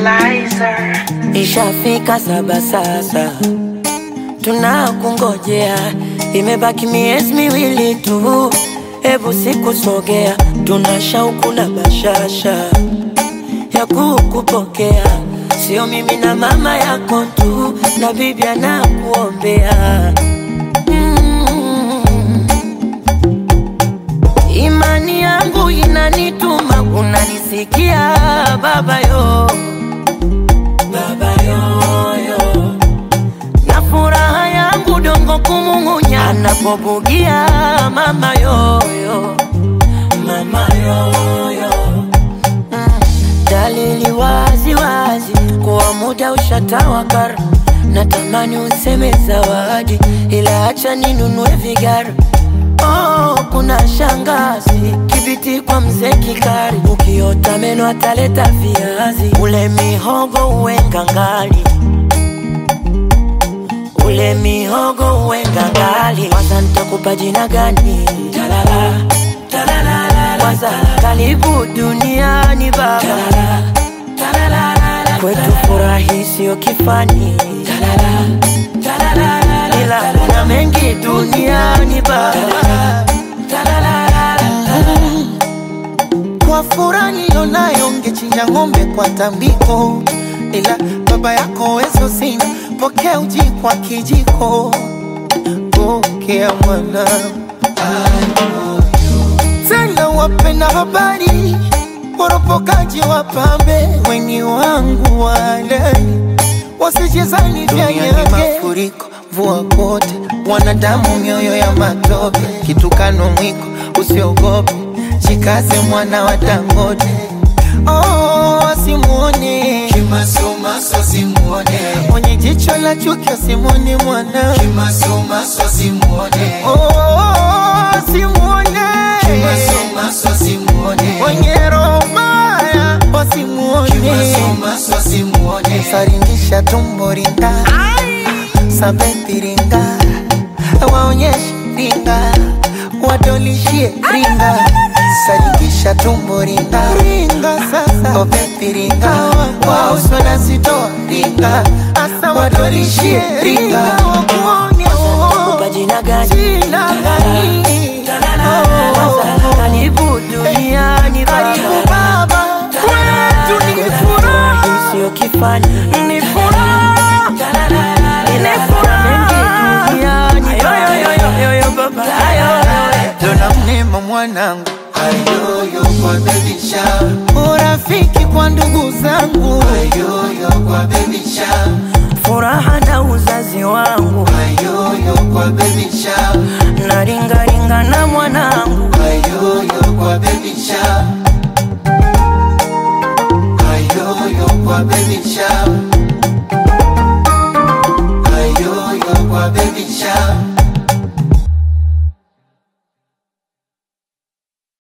Liza. Ishafika saba sasa, tunakungojea, imebaki miezi miwili tu, hebu sikusogea, tuna shauku na bashasha ya kukupokea, sio mimi na mama yako tu, na bibi anakuombea mm. Imani yangu inanituma, unanisikia baba yo baba yoyo, na furaha yangu dongo kumung'unya anapobugia mama yoyo, mama yoyo mm. Dalili wazi wazi kuwa muda ushatawakar, natamani useme zawadi, ila acha ninunue vigara Oh, kuna shangazi kibiti kwa mzee Kikari, ukiota meno ataleta viazi, ule mihogo uwe ngangali, ule mihogo uwe ngangali. Kwanza nitakupa jina gani? Talala, talala, kwanza karibu duniani baba, talala, talala, kwetu furahi sio kifani, talala, talala, ila kuna mengi duniani baba. Kwa furaha nilionayo ngechinja ng'ombe kwa tambiko, ila baba yako wezo sina, pokea uji kwa kijiko, pokea mwana tena wapenda habari, woropokaji wapambe, weni wangu wale wasijezani vya nyage mafuriko mvua kote, wanadamu mioyo ya matope, kitukano mwiko usiogope, jikaze mwana wa Dangote. Oh, asimuone Kimasomaso simuone, mwenye jicho la chuki, asimuone mwana kimasomaso simuone, oh, asimuone kimasomaso simuone, mwenye roho mbaya, wasimuone kimasomaso simuone, saringisha tumbo ringa sabeti ringa waonyeshe ringa wadolishie ringa saringisha tumbo ringa ringa sasa obeti ringa wauswala zitoa ringa asa wadolishie ringa wakuone Nitakupa jina gani? jina gani Kwanza karibu duniani karibu baba, baba kwetu ni furaha furahi sio kifani, ni furaha ila kuna mengi duniani baba. Dona mnema mwanangu, ayoyo kwa baby shower, urafiki kwa ndugu zangu, ayoyo kwa baby shower, furaha na uzazi wangu ayoyo kwa baby shower, na ringa